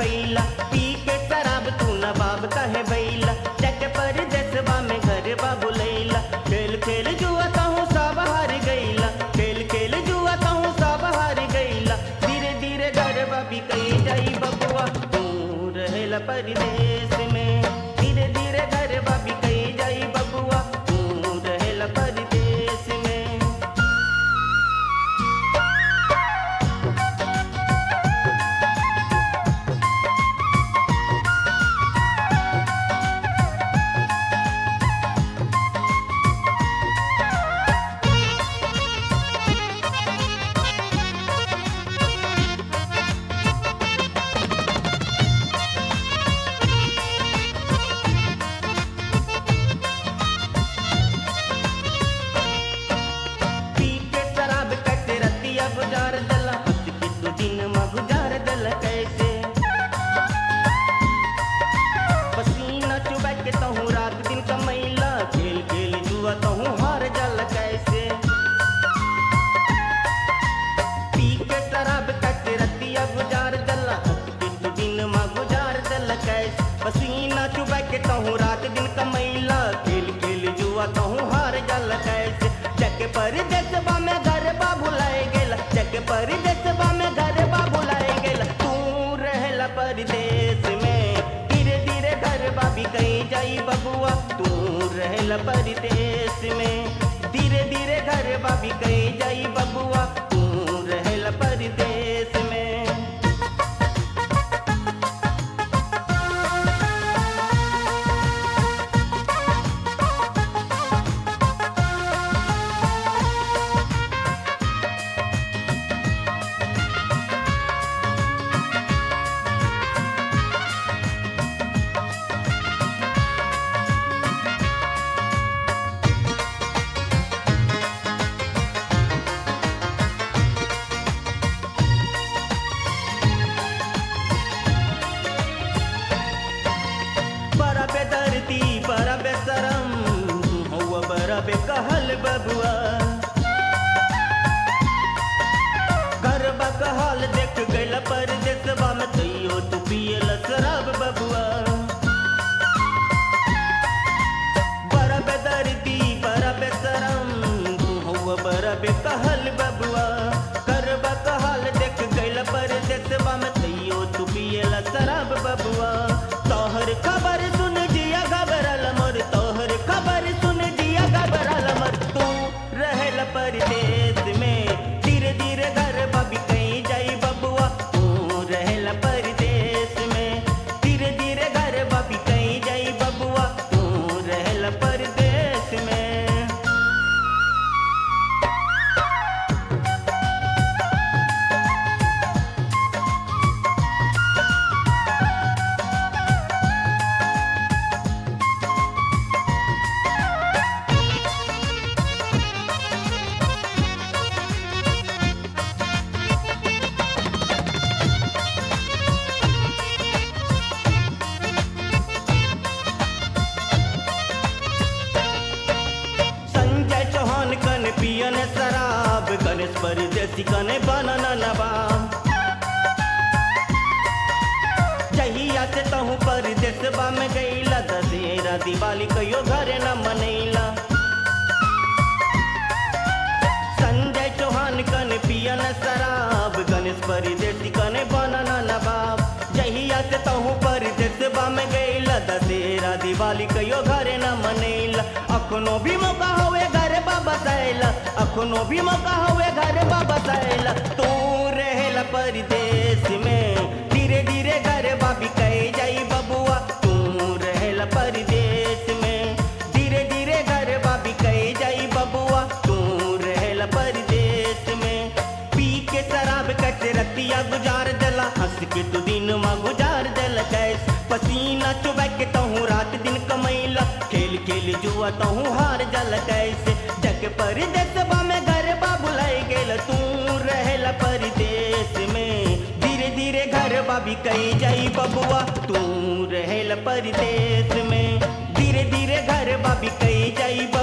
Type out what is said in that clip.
कैला पी के शराब तू नवाब कहे बैला जग पर दसबा में घर बाबू लैला खेल खेल जुआ कहूँ सब हार गईला खेल खेल जुआ कहूँ सब हार गईला धीरे धीरे घर बाबी कही जाई बबुआ तू रहेला परदेश में धीरे धीरे घर बाबी कही जाई बबुआ तू रहेला परदेश में पी के शराब कटे रतिया गुजार दला हंस के तू दिन में गुजार दल कैसे पसीना चुबा के तहूँ रात दिन कमैला खेल खेल जुआ तहूँ हार जल कैसे पी के शराब कटे रतिया गुजार दला हंस के तू दिन में गुजार दल कैसे पसीना चुबा के तहूँ रात दिन कमैला खेल खेल जुआ तहूँ हार जल कैसे जग पर देसबा में घर बा भुलाए गेला जग पर देसबा में घर बा भुलाए गेला तू रहला परदेश में धीरे धीरे घर बा भी कहीं जाई बबुआ तू रहला परदेश में धीरे धीरे घर बा भी कहीं जाई बबुआ तू रहला परदेश में बड़ा बेदर्दी बड़ा बेसरम हुआ बड़ा बेकहल बबुआ गरबा कहल देख गइल पर देसबा में तैयो तू पियल शराब बबुआ बड़ा बेदर्दी बड़ा बेसरम हुआ बड़ा बेकहल बबुआ गरबा कहल देख गइल पर देसबा में तैयो तू पियल शराब बबुआ तोहर खबर सुन जिया घबरल मोर तोहर खबर सुन जिया घबरल मोर तू रहल परदेश में धीरे धीरे घर बबी कहीं जाई बबुआ तू रहल परदेश में धीरे धीरे घर बबी कहीं जाई बबुआ तू रहल परदेश में संजय चौहान कन पियन शराब गणेश परदेसी कने बनना नवाब जहिया से तहूँ परदेसबा में गईला दशहरा दिवाली कहियो घरे न मनैला संजय चौहान कन पियन शराब गणेश परदेसी कने बनना नवाब जहिया से तहूँ परदेसबा में गईला दशहरा दिवाली कहियो घरे न मनैला अखनो भी मौका होवे घर बाबा सैला अखनो भी मौका होवे घर बाबा सैला तू रहेला परदेश में धीरे धीरे घर बाबी कहे जाई बबुआ तू रहेला परदेश में धीरे धीरे घर बाबी कहे जाई बबुआ तू रहेला परदेश में पी के शराब कट रतिया गुजार दला हंस के तू दिन में गुजार दल कैस पसीना चुबा के तहूँ रात दिन कमैला खेल खेल जुआ तहूँ हार जल कैसे जग पर देसबा में घर बा बुलाई गेल तू रहेला परदेश में धीरे धीरे घर बा भी कही जाई बबुआ तू रहेला परदेश में धीरे धीरे घर बा भी कही जाई